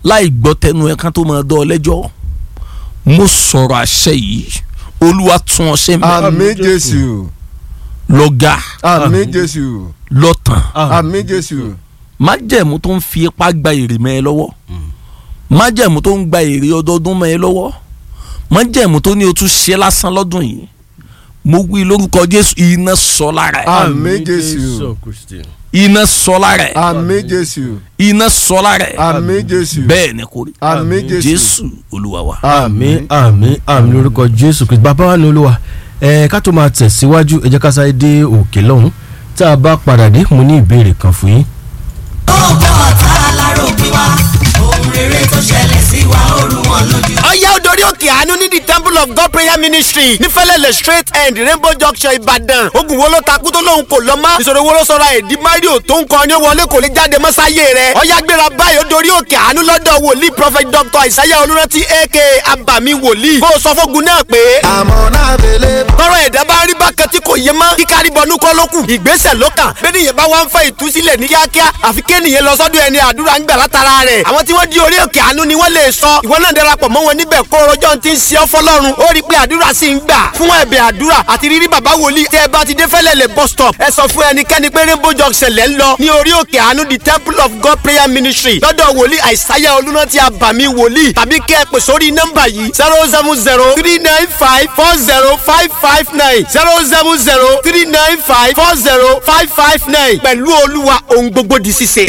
láì gbọ́ tẹnu ẹ̀ kan tó máa dán ọ lẹ́jọ́ mo sọ̀rọ̀ àṣẹ yìí olúwa tún ọ ṣe mẹ́ àmín jésù lọ́gà àmín jésù lọ́tàn àmín jésù májẹ̀mú tó ń fi ipá gba èrè mẹ́ ẹ lọ́wọ́ májẹ̀mú tó ń gba èrè ọdọọdún mẹ́ ẹ lọ́wọ́ májẹ̀mú tó ní o tún ṣe lásán lọ́dún yìí mo wí lórúkọ jésù iná sọ lára ẹ àmín jésù iná sọ lára ẹ àmín jésù iná sọ lára ẹ àmín jésù bẹ́ẹ̀ ni kò rí àmín jésù jésù olúwa wa. àmín àmín àmín lórúkọ jésù kristu bàbá wa ní olúwa ẹ ká tó máa tẹ̀síwájú ẹ jẹ́ ká sáré dé òkè lọ́hùn tá a bá padà dé mo ní ìbéèrè kan fún yín. ọgbọ́n ọ̀tá aláró bí wa ohun rere tó ṣẹlẹ̀ sí wa ó rú wọn lójú. ọ̀yá odori òkè àánú ní the temple of god prayer ministry nífẹ̀lẹ́lẹ̀ straight end rainbow junction ìbàdàn ogun wo ló takú tó lóhun kò lọ mọ́ ìṣòro wo ló sọra èdè mario tó ń kọ́ ni ó wọlé kò lè jáde mọ́ sáyé rẹ̀ ọ̀yá gbéra báyìí odori òkè àánú lọ́dọ̀ wòlíì prophet dr isaiah olùrántí aka abami wòlíì kó o sọ fógun náà pé àmọ́ náà bẹ̀lẹ̀ tọrọ ẹ̀dá bá rí bákan tí kò yé mọ́ kíkárí bọnú kọ́ ló kù ìgbésẹ̀ ló kàn bẹ́ẹ̀ nìyẹn bá wá ń fẹ́ ìtúsílẹ̀ ní kíákíá àfi kéènìyàn lọ sọ́dọ̀ ẹni àdúrà ń gbà látara rẹ̀ àwọn tí wọ́n di orí òkè àánú ni wọ́n lè sọ ìwọ náà darapọ̀ mọ́ wọn níbẹ̀ kó rọjọ́ ti ń ṣe ọ́ fọlọ́run ó rí i pé àdúrà sì ń gbà fún ẹ̀bẹ̀ àdúrà àti rírí bàbá wòlíì tẹ́ ẹ bá ti dé fẹ́lẹ́lẹ̀ bus stop ẹ sọ fún ẹnikẹ́ni pé rainbow junction lẹ́ ń lọ ní orí òkè àánú the temple of god prayer ministry lọ́dọ̀ wòlíì àìsáyà olúrántí àbàmì wòlíì tàbí kẹ́ ẹ pè sórí nọ́mbà yìí zero seven zero three nine five four zero five five nine zero seven zero three nine five four zero five five nine pẹ̀lú olúwa ohun gbogbo di ṣíṣe.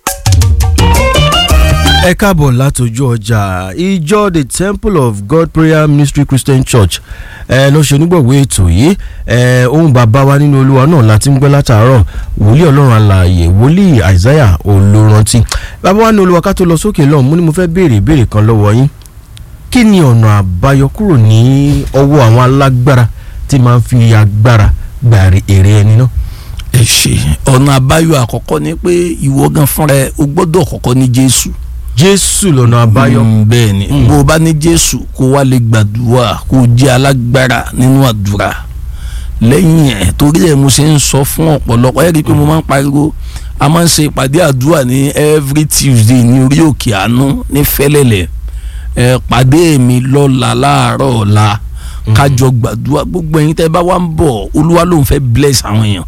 ẹ káàbọ̀ látọjú ọjà ìjọ the temple of god prayer ministry christian church ẹ ló ṣe onígbọ̀wé ètò yìí ẹ ohun bàbá wa nínú olúwa náà láti ń gbọ́ látàárọ̀ wòlíì ọlọ́run alààyè wòlíì isaiah olórántí bàbá wa nínú olúwa ká tó lọ sókè lọ́hùn mú ni mo fẹ́ béèrè ìbéèrè kan lọ́wọ́ yín kí ni ọ̀nà àbáyọ kúrò ní ọwọ́ àwọn alágbára tí máa ń fi agbára gba èrè ẹni náà. ẹ ṣe ọ̀nà àbáyọ àkọ́kọ́ ni pé ìwọ gan fúnra ẹ o gbọ́dọ̀ kọ́kọ́ ní jésù. jésù lọ́nà àbáyọ. Mm, bẹ́ẹ̀ ni bó o bá ní jésù kó wá lè gbàdúrà kó o jẹ́ alágbára nínú àdúrà lẹ́yìn ẹ̀ torí ẹ̀ mo ṣe ń sọ fún ọ̀pọ̀lọpọ̀ ẹ̀ rí i pé mo máa ń pariwo a máa ń ṣe ìpàdé àdúrà ní every tuesday ní orí òkè àánú ní fẹ́lẹ́lẹ̀ ẹ̀ pàdé mi lọ́la láàárọ̀ ọ̀la kájọ gbàdúrà gbogbo ẹ̀yin tẹ́ bá wá ń bọ̀ olúwa ló ń fẹ́ bless àwọn èèyàn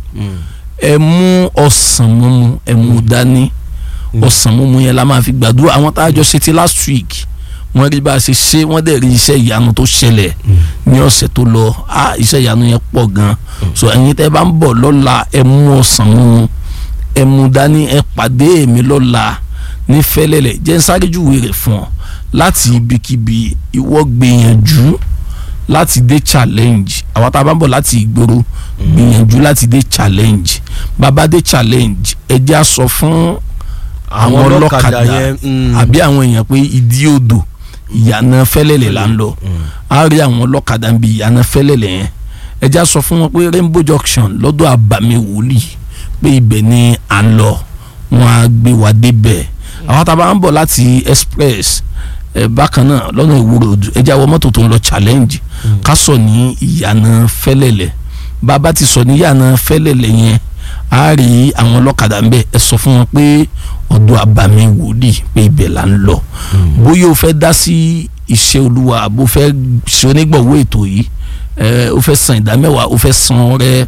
ẹ mú ọsàn mímu ẹ mú dání ọsàn mímu yẹn la máa fi gbàdúrà àwọn tá a jọ ṣe ti last week wọ́n rí bá a ṣe ṣe wọ́n dẹ̀ rí iṣẹ́ ìyanu tó ṣẹlẹ̀ ní ọ̀sẹ̀ tó lọ ah iṣẹ́ ìyanu yẹn pọ̀ gan so ẹ̀yin tẹ́ bá ń bọ̀ lọ́la ẹ mú ọsàn mímu ẹ mú dání ẹ pàdé mi lọ́la ní fẹ́lẹ́lẹ̀ jẹ́ ń sáré júwe rẹ̀ fún ọ láti ibikíbi ìwọ gbìyànjú láti dé challenge àwọn tá a bá ń bọ̀ láti ìgboro gbìyànjú láti dé challenge bàbá dé challenge ẹ jẹ́ á sọ fún àwọn ọlọ́kadà àbí àwọn èèyàn pé ìdí odò ìyànà fẹ́lẹ́lẹ̀ là ń lọ á rí àwọn ọlọ́kadà ń bi ìyànà fẹ́lẹ́lẹ̀ yẹn ẹ jẹ́ á sọ fún wọn pé rainbow junction lọ́dọ̀ àbàmì wòlíì pé ibẹ̀ ni à ń lọ wọn á gbé wa débẹ̀ àwọn tá a bá ń bọ̀ láti express ẹ bákan náà lọ́nà ìwúrò ẹ jẹ́ àwọn mọ́tò tó ń lọ challenge ká sọ ní ìyànà fẹ́lẹ́lẹ̀ bàbá ti sọ ní ìyànà fẹ́lẹ́lẹ̀ yẹn a rí àwọn ọlọ́kadà ń bẹ̀ ẹ sọ fún wọn pé ọ̀dọ̀ àbàmì wòlíì pé ibẹ̀ là ń lọ bóyá o fẹ́ dá sí iṣẹ́ olúwa bó fẹ́ ṣe onígbọ̀wọ́ ètò yìí ẹ o fẹ́ san ìdámẹ́wàá o fẹ́ san ọrẹ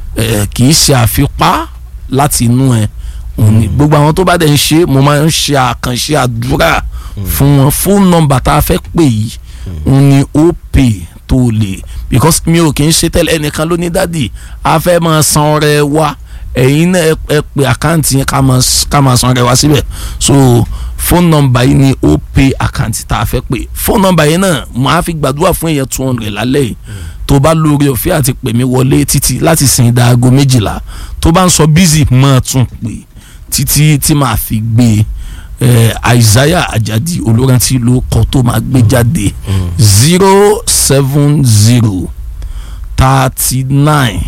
ẹ kì í ṣe àfipá láti inú ẹ òní gbogbo àwọn tó bá dẹ̀ ń ṣe mo máa ń ṣe àkànṣe àdúrà fún wọn fóònù nọ́mbà tá a fẹ́ pè yìí òun ni ó pè tó lè because mi ò kì í ṣe tẹ́lẹ̀ ẹnìkan ló ní dádì a fẹ́ máa san ọrẹ wa ẹ̀yin náà ẹ pè àkáǹtì yẹn ká máa ká máa san ọrẹ wa síbẹ̀ so fóònù nọ́mbà yìí ni ó pè àkáǹtì tá a fẹ́ pè fóònù nọ́mbà yìí náà mo á fi gbàdúrà fún èèyàn two hundred lálẹ́ yìí tó bá lórí ọ̀fẹ́ àti pè mí wọlé títí láti sìn dá aago méjìlá tó bá ń sọ bízì máa tún pè títí tí màá fi gbé ẹ Isaiah Ajadi olórántí ló kọ tó máa gbé jáde zero seven zero thirty nine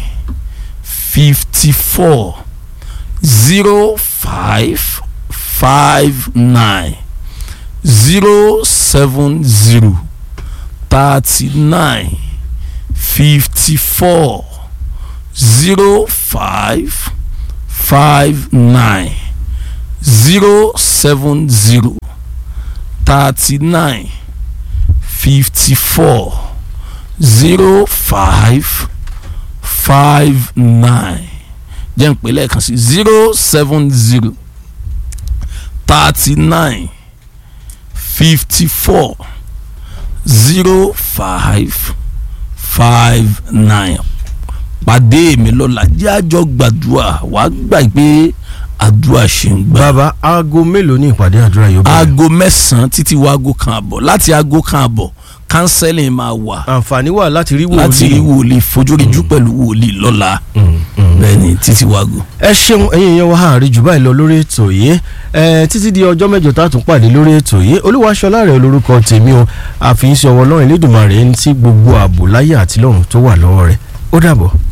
fifty four zero five five nine zero seven zero thirty nine fifty four zero five five nine zero seven zero thirty nine fifty four zero five five nine jẹ́ ń pè lẹ́ẹ̀kan sí zero seven zero thirty nine fifty four zero five five nine pàdé mi lọ́la jẹ́ àjọ gbàdúrà wàá gbà pé àdúrà ṣe ń gbà. bàbá aago mélòó ní ìpàdé àdúrà yóò bẹ̀rẹ̀. aago mẹ́sàn-án títí wọ aago kan àbọ̀ láti aago kan àbọ̀ counseling máa wà àǹfààní wà láti rí wòlíì. láti rí wòlíì fojóríjú pẹ̀lú wòlíì lọ́la bẹ́ẹ̀ ni títí wọ aago. ẹ ṣeun ẹ̀yin èèyàn wa àárín jù báyìí lọ lórí ètò yìí ẹ títí di ọjọ́ mẹ́jọ tá a tún pàdé lórí ètò yìí olúwaṣọlá rẹ̀ lórúkọ tèmi o àfihàn sí ọwọ́ ọlọ́run elédùnmarè ń tí gbogbo ààbò láyé àti lọ́run tó wà lọ́wọ́ rẹ̀ ó dàbọ̀.